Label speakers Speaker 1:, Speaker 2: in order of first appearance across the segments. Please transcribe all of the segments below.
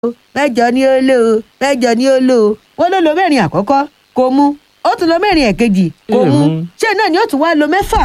Speaker 1: mẹ́jọ ni ó lò ó mẹ́jọ ni ó lò ó wọ́n ló lo mẹ́rin àkọ́kọ́ kò mú ó tún lo mẹ́rin ẹ̀kejì kò mú
Speaker 2: Èèmú.
Speaker 1: ṣé náà ni ó tún wá lo mẹ́fà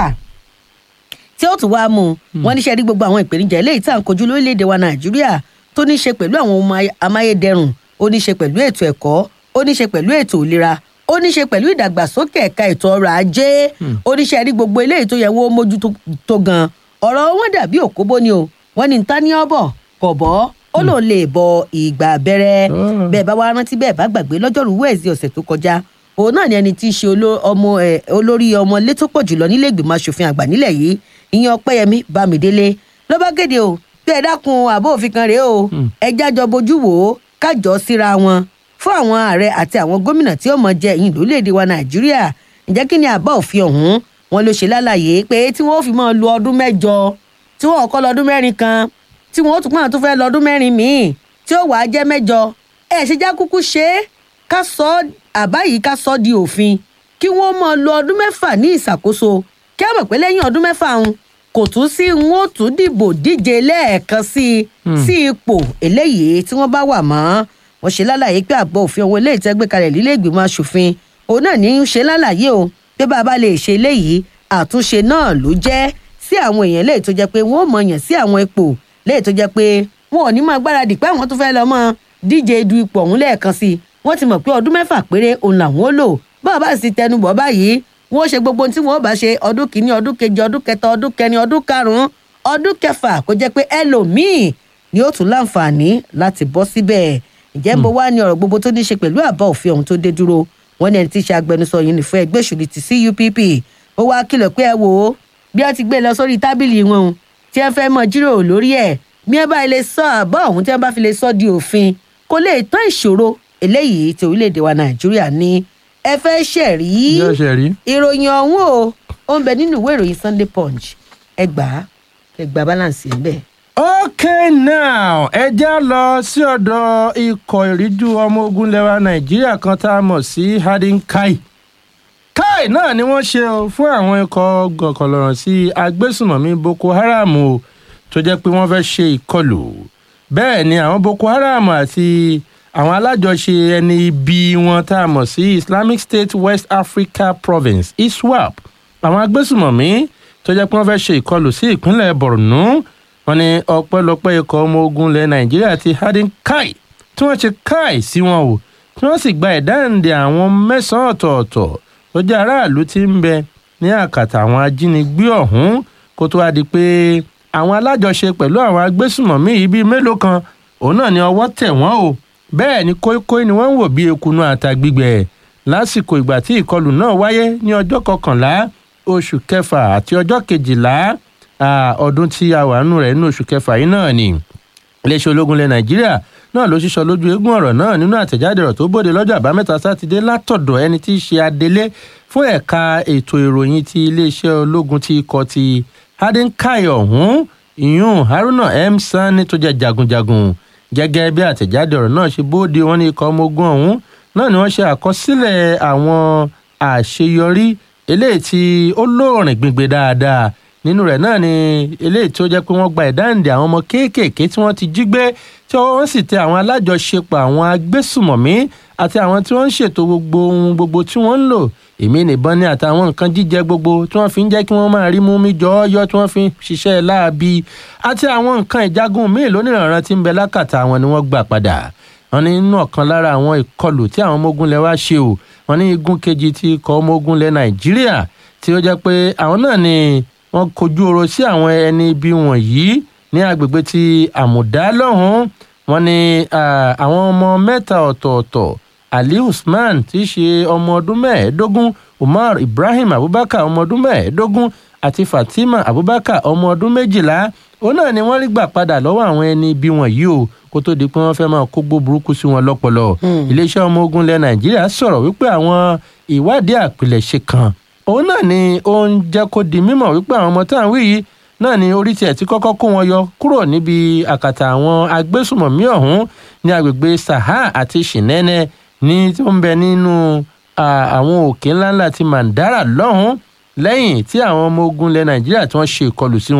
Speaker 1: tí ó tún wá mú un wọ́n níṣẹ́ rí gbogbo àwọn ìpèníjà eléyìí tá à ń kojú lórílẹ̀‐èdè wa nàìjíríà tó ní í ṣe pẹ̀lú àwọn ohun ay- amáyédẹrùn ó ní í ṣe pẹ̀lú ètò ẹ̀kọ́ ó ní í ṣe pẹ̀lú ètò ìlera ó ní í ṣe pẹ̀lú ìdàgbàsókè ẹ̀ka ètò ọrọ̀ ajé ó ní í ṣe rí gbogbo eléyìí tó yẹ wọ́n mójútó tó gan ọ̀rọ̀ wọn dàbí òkóbó ni o wọ́n ní ta ní ọ̀bọ̀ kò bọ́ ó lòun lè bọ ìgbà abẹ́rẹ́
Speaker 2: Ah.
Speaker 1: bẹ́ẹ̀ bá wá rántí bẹ́ẹ̀ bá gbàgbé lọ́jọ́rú wẹ́ẹ̀sì ọ̀sẹ̀ tó kọjá òun náà ni ẹni tí í ṣe oló- ọmọ ẹ̀ olórí ọmọlé tó pọ̀ jùlọ nílé ìgbìmọ̀ asòfin àgbà nílẹ̀ yìí ìyẹn ọpẹ́yẹmí bámidélé ló bá kéde o bí ẹ dákun àbó òfin kan rèé o ẹ jájọ bójú wò ó kájọ síra wọn fún àwọn ààrẹ àti àwọn gómìnà tí ó mọ jẹ ìyìn lórílẹ̀‐èdè wa nàìjíríà ǹjẹ́ kí ni àbá òfin ọ̀hún wọn ló ṣe lálàyé pé tí wọ́n ó fi máa lo ọdún mẹ́jọ tí wọ́n kọ́ lọ́dún mẹ́rin kan tí wọ́n ó tún pọ́n tó fẹ́ lọ́dún mẹ́rin míì tí ó wàá jẹ́ mẹ́jọ ẹ̀ ṣe já kúkú ṣe é ká sọ ọ́ àbá yìí ká sọ ọ́ di òfin kí wọ́n máa lo ọdún mẹ́fà ní ìṣàkóso kí á mọ̀ pé lẹ́yìn ọdún mẹ́fà ń kò tún sí ń ó tún dìbò díje lẹ́ẹ̀kan sí i sí ipò eléyìí tí wọ́n bá wà mọ́ wọ́n ṣe lálàyé pé àbọ̀ òfin ohun eléyìí tẹ́ gbé kalẹ̀ lílé ìgbìmọ̀ asòfin òun náà ní í ṣe lálàyé o pé bá a bá lè ṣe eléyìí àtúnṣe náà ló jẹ́ sí àwọn èèyàn léyìí tó jẹ́ pé wọ́n ò mọ̀ yàn sí àwọn ipò léyìí tó jẹ́ pé wọn ò ní máa gbáradì pé àwọn tó fẹ́ lọ mọ́ díje du ipò ọ̀hún lẹ́ẹ̀kan sí i wọ́n ti mọ̀ pé ọdún mẹ́fà péré òun làwọn ó lò báwa bá sì tẹnubọ̀ báyìí wọ́n ó ṣe gbogbo ohun tí wọ́n ó bá ṣe ọdún kìíní ọdún kejì ọdún kẹta ọdún kẹrin ọdún karùn-ún ọdún kẹfà kó jẹ́ pé ẹlòmíì ni ó tún láǹfààní láti bọ́ síbẹ̀ ǹjẹ́ bó wá ní ọ̀rọ̀ gbogbo tó ní ṣe pẹ̀lú àbá òfin ọ̀hún tó dé dúró wọ́n ní ẹni tí í ṣe agbẹnusọ yìí nìfẹ́ ẹgbẹ́ òṣèlú ti cupp ó wá kìlọ̀ pé ẹ wò ó bí wọ́n ti gbé lọ sórí tábìlì wọn o tí wọ́n fẹ́ mọ jíròrò lórí ẹ̀ bí wọ́n bá lè sọ àbá ọ̀hún tí wọ́n bá fi lè sọ di òfin kó lè tán ìṣòro eléyìí tí orílẹ̀-èdè wa nàìjíríà ní ẹ fẹ́ ṣẹ̀rí
Speaker 2: yóò ṣe rí.
Speaker 1: ìròyìn ọ̀hún o ó ń bẹ nínú ìwé ìròyìn sunday punch ẹ gbà á ẹ gbà balance ẹ̀ ń bẹ̀.
Speaker 2: okay now ẹ já lọ sí ọ̀dọ̀ ikọ̀ ìríjú ọmọ ogun lẹwa nàìjíríà kan tá a mọ̀ sí hadin kai kai náà ni wọ́n ṣe o fún àwọn ikọ̀ gọ̀kọ̀lọ̀rọ̀ sí agbésùnmọ̀mí boko haram o tó jẹ́ pé wọ́n fẹ́ ṣe ìkọlù bẹ́ẹ̀ ni àwọn boko haram àti àwọn alájọṣe ẹni ibi wọn tá a mọ̀ sí islamic state west africa province iswap àwọn agbésùnmọ̀mí tó jẹ́ pé wọ́n fẹ́ ṣe ìkọlù sí ìpínlẹ̀ borno wọn ní ọpẹ́lọpẹ́ ikọ̀ ọmọ ogun ilẹ̀ nàìjíríà ti hadin kai tí wọ́n ṣe kai sí wọn o tí wọ́n sì gba ìdáǹdè àwọn mẹ́sàn-án ọ̀tọ̀ọ̀tọ̀ tó jẹ́ aráàlú tí ń bẹ ní àkàtà àwọn ajínigbé ọ̀hún kó tó wá di pé àwọn alájọṣe pẹ̀lú àwọn agbésùmọ̀mí yìí bíi mélòó kan òun náà ni ọwọ́ tẹ̀ wọ́n o bẹ́ẹ̀ ni kóíkóí ni wọ́n ń wò bí ekunu àtàgbígbẹ lásìkò ìgbà tí ìkọlù náà wáyé ní ọjọ́ kọkànlá oṣù kẹfà àti ọjọ́ kejìlá ah, ọdún tí a wà nù rẹ̀ nínú oṣù kẹfà yìí náà ni iléeṣẹ́ ológun ilẹ̀ nàìjíríà náà ló ṣíṣọ lójú eégún ọ̀rọ̀ náà nínú àtẹ̀jáde ọ̀rọ̀ tó bòde lọ́jọ́ àbámẹ́ta sátidé látọ̀dọ̀ ẹni tí í ṣe adelé fún ẹ̀ka ètò ìròyìn ti iléeṣẹ́ ológun ti ikọ̀ ti hadinkai ọ̀hún ìyún haruna m sani tó jẹ́ jagunjagun gẹ́gẹ́ bí àtẹ̀jáde ọ̀rọ̀ náà ṣe bóde wọn ní ikọ̀ ọmọ ogun ọ̀hún náà ni wọ́n ṣe àkọsílẹ̀ àwọn àṣeyọrí eléyìí tí ó lóòrìn gbígbé dáadáa nínú rẹ̀ náà ni eléyìí tí ó jẹ́ pé wọ́n gba ìdáǹdè àwọn ọmọ kéékèèké tí wọ́n ti jí gbé tí wọ́n sì tẹ àwọn alájọṣepọ̀ àwọn agbésùmọ̀mí àti àwọn tí wọ́n ń ṣètò gbogbo ohun gbogbo tí wọ́n ń lò èmi nìbọn ní àtàwọn nǹkan jíjẹ gbogbo tí wọ́n fi ń jẹ́ kí wọ́n máa rí mú mi jọ́ọ́yọ́ tí wọ́n fi ń ṣiṣẹ́ láabi àti àwọn nǹkan ìjagun míì lónìrànràn tí ń bẹ lákàtà àwọn ni wọ́n gbà padà wọn ní inú ọ̀kan lára àwọn ìkọlù tí àwọn ọmọ ogun lẹ wá ṣe o wọn ní igun kejì ti ikọ̀ ọmọ ogun lẹ nàìjíríà tí ó jẹ́ pé àwọn náà ni wọ́n kojú oro sí àwọn ẹni ibi wọ̀nyí ní agbègbè ti àmùdá lọ́hùn-ún wọn ní ah, àwọn ọmọ mẹ́ta ọ̀tọ̀ọ̀tọ̀ ali usman tí í ṣe ọmọ ọdún mẹ́ẹ̀ẹ́dógún umar ibrahim abubakar ọmọ ọdún mẹ́ẹ̀ẹ́dógún àti fatima abubakar ọmọ ọdún méjìlá òun náà ni wọ́n rí gbà padà lọ́wọ́ àwọn ẹni ibi wọ̀nyí o kó tó di pé wọ́n fẹ́ máa kógbó burúkú sí wọn lọ́pọlọ iléeṣẹ́ ọmọ ogun ilẹ̀ nàìjíríà sọ̀rọ̀ wípé àwọn ìwádìí àpilẹ̀ṣe kan òun náà ni ó ń jẹ́ kó di mímọ̀ wípé àwọn ọmọ tá à ń wí yìí náà ni orí tiẹ̀ ti kọ́kọ́ kó wọn yọ kúrò níbi àkàtà àwọn agbésùmọ̀mí ọ̀hún ní agbègbè saha àti shinene ní tí ó ń bẹ nínú ah, àwọn òkè ńláńlá ti mandara lọ́hùn lẹ́yìn tí àwọn ọmọ ogun ilẹ̀ nàìjíríà tí wọ́n ṣe ìkọlù sí wọn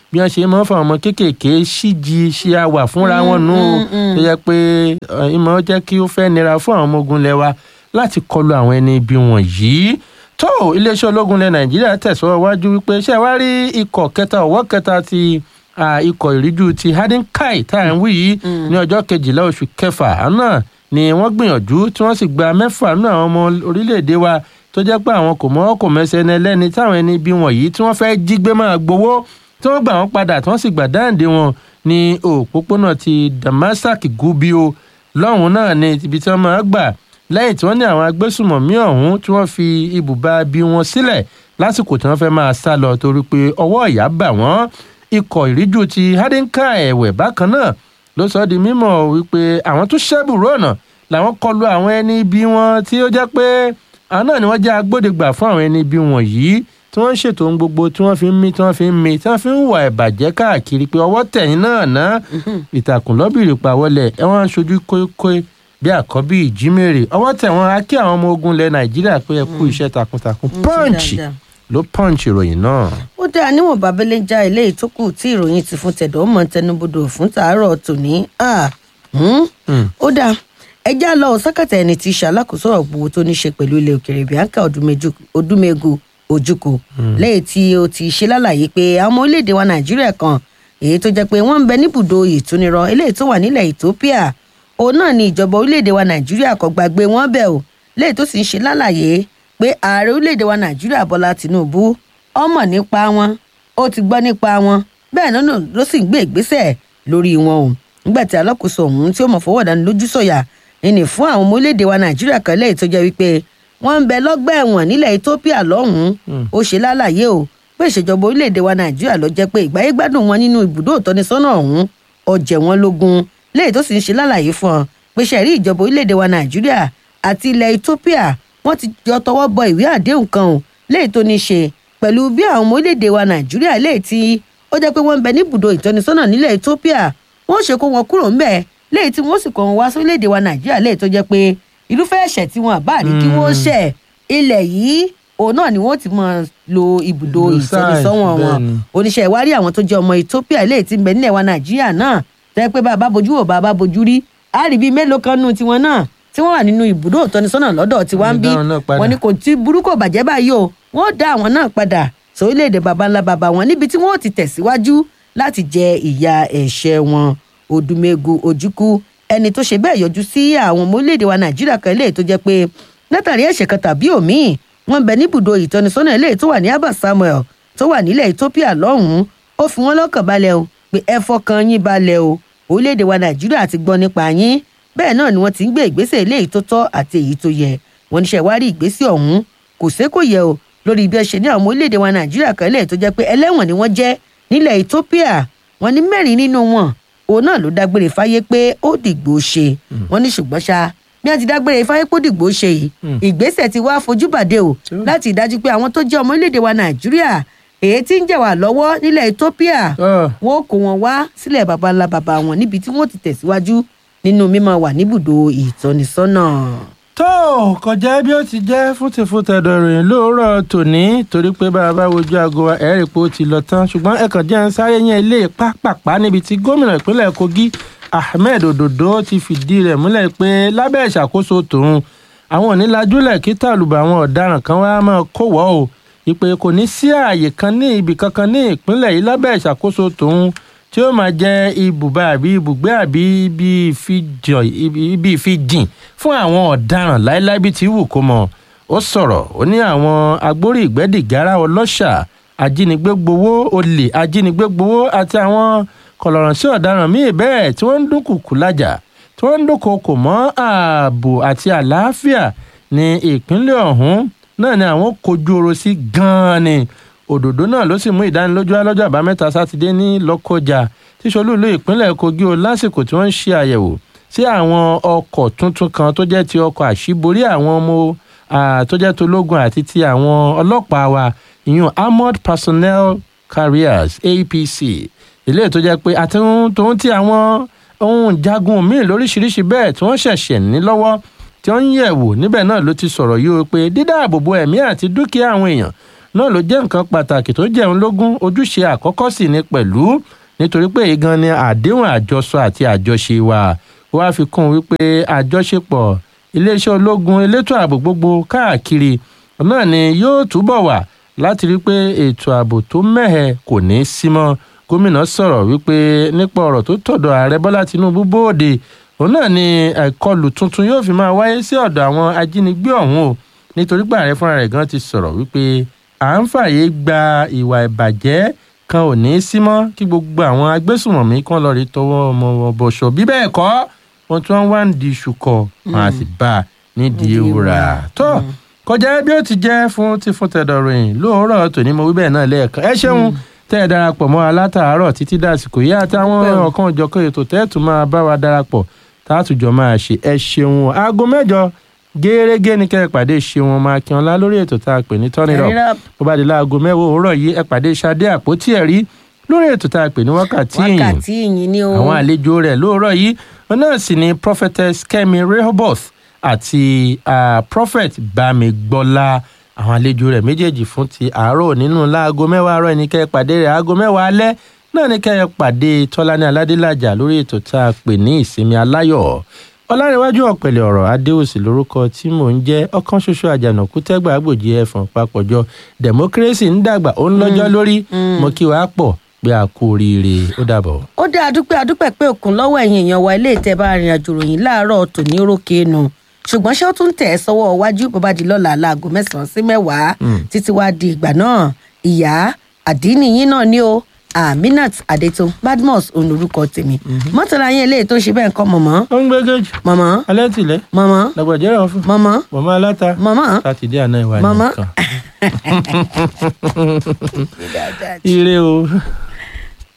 Speaker 2: bí wọ́n ṣe máa ń fa ọmọ kéékèèké síji ṣe àwà fúnra wọn nù ó tó yẹ pé eh, ìmọ̀ ó jẹ́ kí ó fẹ́ nira fún àwọn ọmọ ogun lẹ́wà láti kọlu àwọn ẹni ibi wọ̀nyí tó iléeṣẹ́ ológun ilẹ̀ nàìjíríà tẹ̀síwájú wípé ṣé wàá rí ikọ̀ kẹta ọ̀wọ́ kẹta ti ah, ikọ̀ ìríjú ti hadinkai tá à ń wí yìí ní ọjọ́ kejìlá oṣù kẹfà náà ni wọ́n gbìyànjú tí wọ́n sì gba mẹ́fà nínú àwọn ọmọ orílẹ̀-èdè wa tó jẹ́ pé àwọn kò mọ́ kò mẹ́sẹ̀ ẹni ẹlẹ́ni táwọn ẹni ibi wọ̀nyí tí wọ́n fẹ́ jí gbé máa gbowó tí wọ́n gbà wọ́n padà tí wọ́n sì gbà dáǹdé wọn ní òpópónà ti damasak gubio lọ́hùn náà ni ibi tí wọ́n máa gbà lẹ́yìn tí wọ́n ní àwọn agbésùmọ̀mí ọ̀hún tí wọ́n fi ibùba bí wọn sílẹ̀ lásìkò tí wọ́n fẹ́ máa sá lọ torí pé ọwọ́ ìyá bà wọ́n ikọ̀ ìríjú ti hadinka ẹ̀wẹ̀ bákan náà ló sọ di mímọ̀ wípé àwọn tó ṣẹ́bùrú ọ̀nà làwọn kọlu àwọn ẹni ibi wọn tí ó jẹ́ pé àwọn náà ni wọ́n jẹ́ agbódegbà fún àwọn ẹni ibi wọ̀nyí tí wọ́n ń ṣètò ohun gbogbo tí wọ́n fi ń mí tí wọ́n fi ń mí tí wọ́n fi ń wà ìbàjẹ́ káàkiri pé ọwọ́ tẹ̀yìn náà ná ìtàkùn lọ́bìrì pàwọlẹ̀ ẹ wọ́n ń ṣojú kókó bí àkọ́bí ìjímèrè ọwọ́ tẹ̀ wọ́n á kí àwọn ọmọ ogun ilẹ̀ nàìjíríà pé ẹ kú iṣẹ́ takuntakun
Speaker 1: Mm,
Speaker 2: punch
Speaker 1: dáadáa.
Speaker 2: ló punch ìròyìn náà.
Speaker 1: ó dáa níwọ̀n babẹ́lẹ́ já eléyìí tó kù tí ìròyìn ti fún tẹ̀dọ̀ mọ́ tẹnubodò fún tàárọ̀ tòní Ah, hmm.
Speaker 2: Mm.
Speaker 1: ó dáa ẹjá lọ sákàtà ẹni tí í ṣe alákòóso ọ̀rọ̀ gbogbo tó ní ṣe pẹ̀lú ilẹ̀ òkèrè bianca Odúmẹ́jú- odúmẹ́gu ojúkò lẹ́yìn tí ó ti ṣe lálàyé pé àwọn ọmọ orílẹ̀-èdè wa nàìjíríà kan èyí tó jẹ́ pé wọ́n ń bẹ níbùdó ìtúnirọ eléyìí tó wà nílẹ̀ ethiopia òun náà ni ìjọba orílẹ̀-èdè wa nàìjíríà kò gbàgbé wọn bẹ̀ o lẹ́yìn tó sì ń ṣe lálàyé pé ààrẹ orílẹ̀-èdè wa nàìjíríà bọ́lá tìǹbù ọmọ nípa wọn ó ti gbọ́ nípa wọn bẹ́ẹ̀ náà ló sì ń gbé ìgbésẹ̀ lórí wọn o nígbà tí alákòóso ọ̀hún tí ó mọ̀ fọwọ́ dání lójú sọ̀yà ìní fún àwọn ọmọ orílẹ̀-èdè wa nàìjíríà kan lẹ́yìn tó jẹ́ wípé wọ́n ń bẹ lọ́gbà ẹ̀wọ̀n nílẹ̀ ethiopia lọ́hùn-ún ó ṣe lálàyé o pé ìṣèjọba orílẹ̀-èdè wa nàìjíríà ló jẹ́ pé ìgbáyé gbádùn wọn nínú ibùdó ìtọ́nisọ́nà ọ̀hún ọ̀jẹ̀ wọn lógún lẹ́yìn tó sì ń ṣe lálàyé fún ọ pé ṣẹ̀rí ìjọba orílẹ̀-èdè wa nàìjíríà àti ilẹ̀ ethiopia wọ́n ti jọ tọwọ́ bọ ìwé àdéhùn kan o lẹ́yìn tó ní ṣe pẹ̀lú bí àwọn ọmọ orílẹ̀-èdè wa nàìjíríà lẹ́yìn tí ó jẹ́ pé wọ́n ń bẹ níbùdó ìtọ́nisọ́nà nílẹ̀ ethiopia wọ́n ṣe kó wọn kúrò ńbẹ̀ lẹ́yìn tí wọ́n sì kó wọn wá sórílẹ̀-èdè wa nàìjíríà lẹ́yìn tó jẹ́ pé irúfẹ́ ẹ̀ṣẹ̀ tí wọn àbá ní kí wọ́n ṣẹ̀ ilẹ̀ yìí òun náà ni wọ́n ti máa lo ibùdó
Speaker 2: Lo
Speaker 1: ìtọ́nisọ́wọ̀n
Speaker 2: site,
Speaker 1: wọn
Speaker 2: bẹ́ẹ̀ ni.
Speaker 1: oníṣẹ́ ìwárí àwọn tó jẹ́ ọmọ ethiopia lẹ́yìn tí ń bẹ nílẹ̀ wa nàìjíríà náà tẹ́ pé bá a bá bojú wò bá a bá bojú rí a rí bíi mélòó kan nù tiwọn náà tí wọ́n wà nínú ibùdó ìtọ́nisọ́nà lọ́dọ̀ tiwa ń
Speaker 2: Wọ́n
Speaker 1: bí
Speaker 2: dá wọn náà padà.
Speaker 1: wọ́n ní kò tí burúkú bàjẹ́ báyìí o wọ́n dá àwọn náà padà sórílẹ̀-èdè baba ńlá baba wọn níbi tí wọ́n ti tẹ̀síwájú láti jẹ ìyà ẹ̀ṣẹ̀ wọn odùmẹ̀gù ojúkú ẹni tó ṣe bẹ́ẹ̀ yọjú sí àwọn ọmọ orílẹ̀-èdè wa nàìjíríà kan eléyìí tó jẹ́ pé látàrí ẹ̀ṣẹ̀ kan tàbí òmíì wọ́n bẹ níbùdó ìtọ́nisọ́nà eléyìí tó wà ní abba samuel tó wà nílẹ̀ ethiopia lọ́hùn-ún ó fi wọ́n lọ́kàn balẹ̀ o pé ẹ fọkàn yín balẹ̀ o orílẹ̀-èdè wa nàìjíríà ti gbọ́ nípa yín bẹ́ẹ̀ náà ni wọ́n ti ń gbé ìgbésẹ̀ eléyìí tó tọ́ àti èyí tó yẹ wọ́n níṣẹ́ wá rí ìgbésẹ̀ ọ̀hún kò sé kò yẹ o lórí bí ẹ ṣe ní àwọn ọmọ orílẹ̀-èdè wa nàìjíríà kan lẹ́yìn tó jẹ́ pé ẹlẹ́wọ̀n ni wọ́n jẹ́ nílẹ̀ ethiopia wọ́n ní mẹ́rin nínú wọn òun náà ló dágbére fáyé pé ó dìgbò ṣe wọ́n ní ṣùgbọ́n ṣá bí wọ́n ti dágbére fáyé pé ó dìgbò ṣe yìí ìgbésẹ̀ ti wá fojú bàdé o láti dájú pé àwọn tó jẹ́ ọmọ orílẹ̀-èdè wa nàìjíríà èyí tí ń jẹ̀ wá lọ́wọ́ nílẹ̀ ethiopia
Speaker 2: Ah.
Speaker 1: wọn ó kó wọn wá sílẹ̀ baba ńlá baba wọn níbi tí wọ́n ti tẹ̀síwájú nínú mímọ wà níbùdó ìtọ́nisọ́nà.
Speaker 2: tó kọjá bí ó ti jẹ́ fúntìfúntẹ̀dọ̀ ìròyìn lóòrọ̀ tòní torí pé bá a bá wojú aago wa ẹ̀rí pé ó ti lọ tán ṣùgbọ́n ẹ̀kàn jẹ́ ń sáré yẹn ilé pápápá níbi tí gómìnà ìpínlẹ̀ kogi ahmed ododo ti fìdí rẹ̀ múlẹ̀ pé lábẹ́ ìṣàkóso tòun àwọn onílajúlẹ̀ kí tàlùbà àwọn ọ̀daràn kan wá máa kó wọ́ o ìpè kò ní sí ààyè kan ní ibì kankan ní ìpínlẹ̀ yìí lábẹ́ ìṣàkóso tòun tí ó máa jẹ́ ibùba àbí ibùgbé àbí ibi ìfijọ ibi ìfijìn fún àwọn ọ̀daràn láéláé bíi ti wù kó mọ̀ ó sọ̀rọ̀ ó ní àwọn agbórí ìgbẹ́dìgárá ọlọ́ṣà ajínigbé gbowó olè ajínigbé gbowó àti àwọn kọlọ̀rọ̀sí ọ̀daràn míì bẹ́ẹ̀ tí wọ́n ń dúnkùkù lájà tí wọ́n ń dúnkokò mọ́ ààbò àti àlàáfíà ní ìpínlẹ̀ ọ̀hún náà ni àwọn kojú ọ̀rọ̀ sí gan-an ni òdòdó náà ló sì mú ìdánilójú wá lọ́jọ́ àbámẹ́ta sátidé ní lọ́kọjà tí solúìlú ìpínlẹ̀ kogi o lásìkò tí wọ́n ń ṣe àyẹ̀wò sí àwọn ọkọ̀ tuntun kan tó jẹ́ ti ọkọ̀ àṣíborí àwọn ọmọ ah, tó jẹ́ tológun àti ti àwọn ọlọ́pàá wa ìyún armored personnel carriers apc ilé tó jẹ́ pé àti tòun ti àwọn ohun jagun míì lóríṣiríṣi bẹ́ẹ̀ tí wọ́n ṣẹ̀ṣẹ̀ ní lọ́wọ́ tí wọ́n ń yẹ̀ wò níbẹ̀ náà ló ti sọ̀rọ̀ yìí o pé dídáàbòbò ẹ̀mí àti dúkìá àwọn èèyàn náà ló jẹ́ nǹkan pàtàkì tó jẹun lógún ojúṣe àkọ́kọ́ sì ni pẹ̀lú nítorí pé èyí gan ni àdéhùn àjọsọ àti àjọṣe wa wá fi kún un wípé àjọṣepọ̀ iléeṣẹ́ ológun elétò ààbò gbogbo káàkiri náà ni yóò túbọ̀ wà láti rí i pé ètò ààbò tó mẹ́hẹ kò ní í sí mọ́ gómìnà sọ̀rọ̀ wípé nípa ọ̀rọ̀ tó tọ̀dọ̀ ààrẹ bọ́lá tinubu bóde òun náà ni ìkọlù tuntun yóò fi máa wáyé sí ọ̀dọ̀ àwọn ajínigbé ọ̀hún o nítorí pé ààrẹ fúnra rẹ̀ gan ti sọ̀rọ̀ wípé à ń fààyè gba ìwà ìbàjẹ́ kan ò ní í sí mọ́ kí gbogbo àwọn agbésùmọ̀mí kan lọ́ọ́ rí tọwọ́ ọmọ wọn bọ̀ṣọ̀ bí bẹ́ẹ̀ kọ́ wọn tí wọ́n wá ń di iṣu kọ wọn á sì bá a nídìí ewúrà tó kọjá bí ó ti jẹ́ fún ti fún tẹ̀dọ̀rìn lóòrọ̀ tòní mo wí bẹ́ẹ̀ náà lẹ́ẹ̀kan ẹ ṣeun tẹ́ ẹ darapọ̀ mọ́ alátàárọ̀ títí dàsìkò yá àtàwọn ọ̀kan òjọ̀kan ètò tẹ́ẹ̀tù máa bá wa darapọ̀ tààtùjọ máa ṣe ẹ ṣeun aago mẹ́jọ gẹ́gẹ́ ní kẹ́ ẹ pàdé ṣeun ọmọ akínọlá lórí ètò tá a pè ní tọ́nìrọ̀ bó bá di láago mẹ́wàá òwúrọ̀ yìí ẹ pàdé ṣadé àpótí ẹ̀rí lórí ètò tá a pè ní wákàtí ìyìn
Speaker 1: wákàtí ìyìn ni o
Speaker 2: àwọn àlejò rẹ̀ lóòrọ̀ yìí wọn náà sì ni prophetess kemi rehoboth àti uh, prophet bámigbọ́lá àwọn àlejò rẹ̀ méjèèjì fún ti àárọ̀ nínú láago mẹ́wàá àárọ̀ ní kẹ́ ẹ pàdé rẹ̀ aago mẹ́wàá alẹ́ náà ní kẹ́ ẹ pàdé tọ́lání aládélájà lórí ètò tá a pè ní ìsinmi aláyọ̀ ọlárẹ̀wájú ọ̀pẹ̀lẹ̀ ọ̀rọ̀ adéòsì lórúkọ tí mò ń jẹ́ ọ̀kan ṣoṣo àjànàkú tẹ́gbà àgbòjì ẹ̀fọ̀n papọ̀jọ democracy ń dàgbà ó ń lọ́jọ́ lórí mo kí wàá pọ̀ pé a kú oríire ó dàbọ̀.
Speaker 1: ó dá adúpẹ́ adúpẹ́ pé òkun lọ́wọ́ ẹ̀yìn èèyàn wa ilé ìtẹ́ bá rìn àjò ròyìn láàárọ̀ tòní rókè nu ṣùgbọ́n ṣé ó tún tẹ̀ ẹ́ sọ́wọ́ iwájú bó bá di lọ́la láago mẹ́sàn-án sí mẹ́wàá títí wá di ìgbà náà ìyá àdínìyín náà ni ó aminat adétún badmus òun orúkọ tèmi mọ́tàlá yín eléyìí tó ṣe bẹ́ẹ̀ kọ́ mọ̀mọ́
Speaker 2: ó ń gbégéjì
Speaker 1: mọ̀mọ́
Speaker 2: alẹ́ tìlẹ̀
Speaker 1: mọ̀mọ́
Speaker 2: lọ́gbọ̀dẹ́rẹ́ ọ̀fun
Speaker 1: mọ̀mọ́
Speaker 2: mọ̀mọ́ aláta
Speaker 1: mọ̀mọ́
Speaker 2: sátidé àná ìwà
Speaker 1: Màmá.
Speaker 2: nìkan ire o.